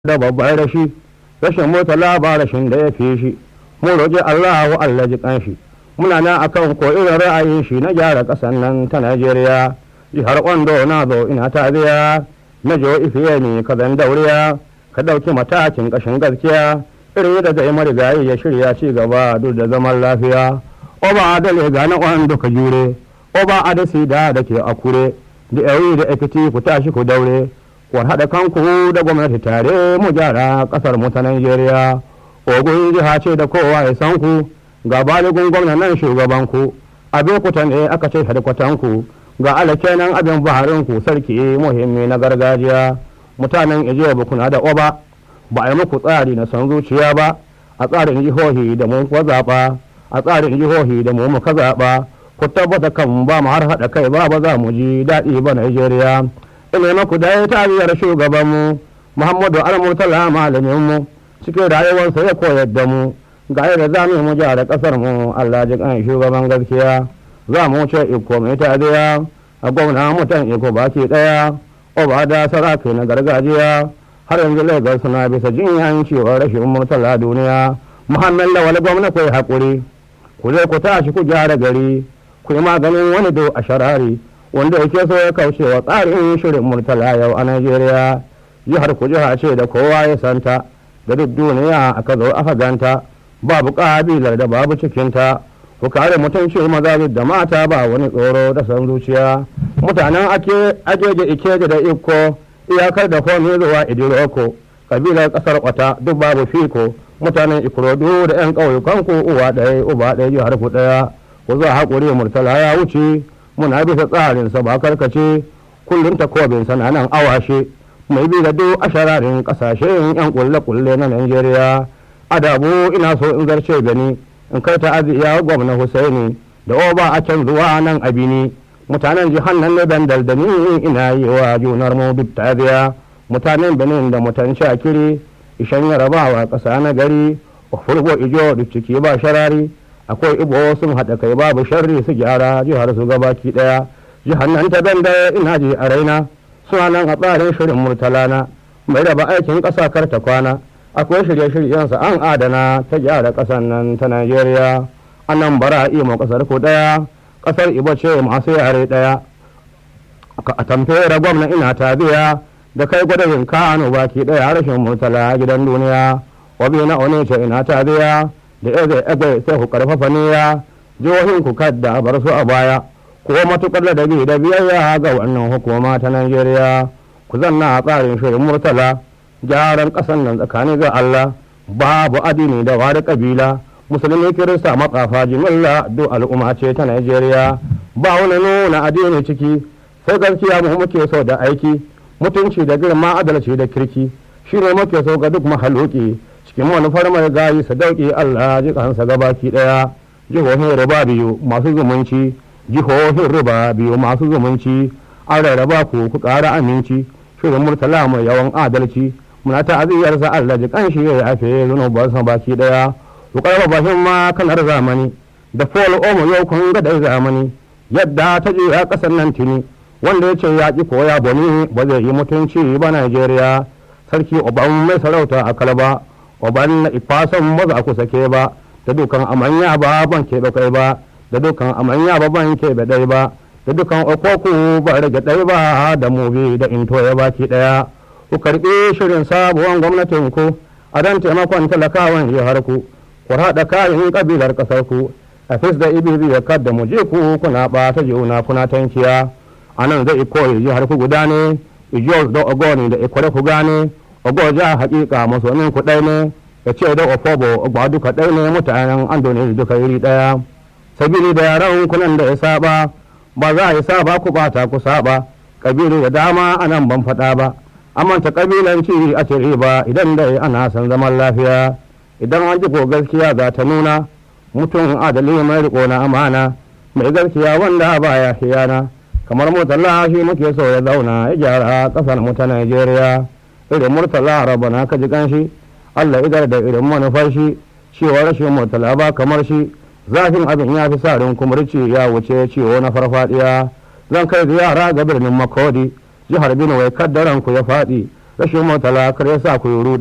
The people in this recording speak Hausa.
da babban rashi rashin murtala ba rashin da ya fi shi mun roƙi Allah wa Allah ji kanshi muna nan akan ko irin ra'ayin shi na gyara ƙasar nan ta Najeriya jihar Ondo na zo ina taziya na jo ifiye ne ka zan dauriya ka ɗauki matakin ƙashin gaskiya irin da zai marigayi ya shirya ci gaba duk da zaman lafiya oba adale ga na Ondo ka jure oba adasi da da ke akure da yayi da ekiti ku tashi ku daure war haɗa kanku da gwamnati tare mu gyara ƙasar mu ta Najeriya. Ogun jiha ce da kowa ya san ku ga baligun gwamna nan shugaban ku abin ku ne aka ce hadkwatan ku ga alake nan abin baharin ku sarki muhimmi na gargajiya mutanen Ijiya ba kuna da oba ba a yi muku tsari na son zuciya ba a tsarin jihohi da mu kuwa zaɓa a tsarin jihohi da mu muka zaɓa ku tabbata kan ba mu har haɗa kai ba ba za mu ji daɗi ba Najeriya. ina maku da ya tariyar shugabanmu muhammadu al-murtala malaminmu cikin rayuwarsa ya koyar da mu ga yadda za mu mu gyara kasar mu Allah ji kan shugaban gaskiya za mu ce iko mai tariya a gwamna mutan iko baki daya oba da saraki na gargajiya har yanzu lagos suna bisa jinyan cewa rashin murtala duniya muhammad lawal gwamna kai hakuri ku zai ku tashi ku gyara gari ku yi maganin wani do a sharari wanda yake so ya kauce wa tsarin shirin murtala yau a Najeriya jihar ku jiha ce da kowa ya santa da duk duniya aka zo aka ganta babu kabilar da babu cikinta ku kare mutunci maza da mata ba wani tsoro da san zuciya mutanen ake ajeje ikeje da iko iyakar da komi zuwa idiroko kabilar kasar kwata duk babu fiko mutanen ikorodu da yan ƙauyukan ku uwa ɗaya uba ɗaya jihar ku ɗaya ku zuwa haƙuri murtala ya wuce muna bisa tsarinsa ba karkace kullum takobinsa na nan awashe mai bi da duk ashararin kasashen yan kulle-kulle na Najeriya adabu ina so in zarce gani in kai ta'aziyya gwamna Husaini da oba a can zuwa nan abini mutanen jihar nan ne dandal da ni ina yi wa junar mu duk ta'aziyya mutanen Benin da mutan Shakiri ishan yarabawa ƙasa na gari furgo ijo duk ciki ba sharari akwai ibo sun haɗa kai babu sharri su gyara jihar su gabaki ɗaya jihar nan ta banda ina ji a raina suna nan a tsarin shirin murtalana mai raba aikin ƙasa kar ta kwana akwai shirye-shiryensa an adana ta gyara ƙasar nan ta najeriya a nan bara imo ƙasar ku ɗaya ƙasar ibo ce masu yare ɗaya a tamfera gwamna ina tabiya da kai gwadayin kano baki ɗaya rashin murtala gidan duniya wabi na one ce ina tabiya da eze eze sai ku karfafa niyya jihohin ku kadda bar su a baya ko matukar da dabi da biyayya ga wannan hukuma ta Najeriya ku zanna a tsarin shirin murtala gyaran kasan nan tsakanin ga Allah babu addini da wani kabila musulmi kirista matsafa jimilla duk al'umma ce ta Najeriya ba wani nuna addini ciki sai gaskiya mu muke so da aiki mutunci da girma adalci da kirki shine muke so ga duk mahaluki cikin manufar mai gayi sadauki Allah ji kansa gabaki daya jihohin riba biyu masu zumunci jihohin riba biyu masu zumunci an rarraba ku ku ƙara aminci shirin murtala mai yawan adalci muna ta'aziyar sa Allah ji kanshi ya yafe zunuban sa baki daya ku karba bashin ma kanar zamani da fol omo yau kun ga dai zamani yadda ta je a kasar nan tuni wanda ya ce ya ki koya bani ba zai yi mutunci ba Najeriya sarki oban mai sarauta a kalaba oban na ifasan maza ku sake ba da dukan amanya ba ban keɓe kai ba da dukan amanya ba ban keɓe ɗai ba da dukan okoku ba rage ɗai ba da mubi da into ya baki ɗaya ku karɓi shirin sabuwan gwamnatin ku a dan taimakon talakawan jihar ku ku haɗa kayan ƙabilar ƙasar ku a fis da ibibi ya kadda mu je ku kuna ɓata juna kuna tankiya a nan zai koyi jihar ku guda ne ijiyar da ogoni da ikware ku gane ogoja hakika masonin ku ɗai ne ya ce da ofobo ba duka ɗai ne mutanen andoni duka iri ɗaya sabili da yaran kunan da ya saba ba za a yi saba ku bata ku saba kabilu da dama a nan ban faɗa ba amanta kabilanci a cire ba idan dai ana son zaman lafiya idan an ji ko gaskiya za ta nuna mutum adali mai riko na amana mai gaskiya wanda baya hiyana kamar mutalla shi muke so ya zauna ya gyara ƙasar mu ta Najeriya irin murtala rabana ka ji ganshi Allah idar da irin manufar shi cewa rashin murtala ba kamar shi zafin abin ya fi sa rin kumurci ya wuce ciwo na farfadiya zan kai ziyara ga birnin makodi jihar benue kaddaran ku ya faɗi rashin murtala kar ya sa ku yi